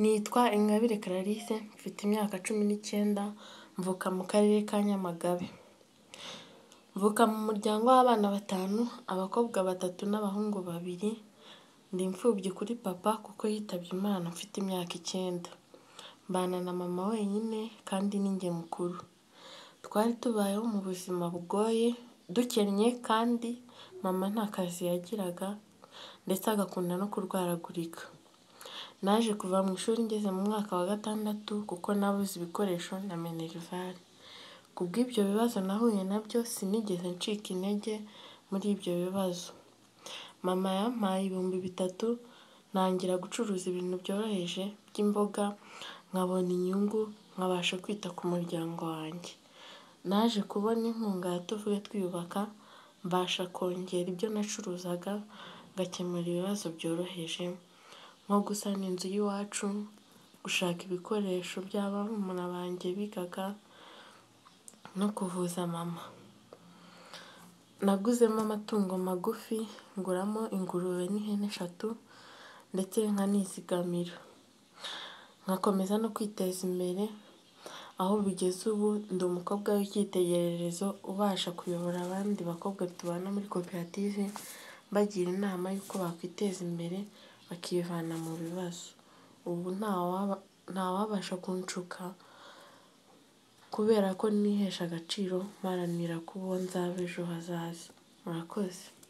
Nitwa Ingabire Clarisse mfite imyaka cumi n'icyenda, mvuka mu karere ka Nyamagabe, mvuka mu muryango w'abana batanu, abakobwa batatu n'abahungu babiri, ndi imfubyi kuri papa kuko yitabye Imana mfite imyaka icyenda, mbana na mama wenyine kandi ni njye mukuru, twari tubayeho mu buzima bugoye dukennye kandi mama nta kazi yagiraga ndetse agakunda no kurwaragurika, naje kuva mu ishuri ngeze mu mwaka wa gatandatu kuko nabuze ibikoresho na minerivare, ku bw'ibyo bibazo nahuye nabyo sinigeze ncika intege muri ibyo bibazo, mama yampaye ibihumbi bitatu ntangira gucuruza ibintu byoroheje by'imboga nkabona inyungu nkabasha kwita ku muryango wanjye, naje kubona inkunga ya tuvuge twiyubaka mbasha kongera ibyo nacuruzaga ngakemura ibibazo byoroheje nko gusana inzu y'iwacu, gushaka ibikoresho by'abana banjye bigaga no kuvuza mama, naguzemo amatungo magufi nguramo ingurube n'ihene eshatu ndetse nkanizigamira, nkakomeza no kwiteza imbere aho bigeze ubu ndi umukobwa w'icyitegererezo ubasha kuyobora abandi bakobwa tubana muri koperative mbagira inama y'uko bakwiteza imbere bakivana mu bibazo, ubu ntawabasha kunshuka kubera ko nihesha agaciro mparanira ko uwo nzaba ejo hazaza murakoze.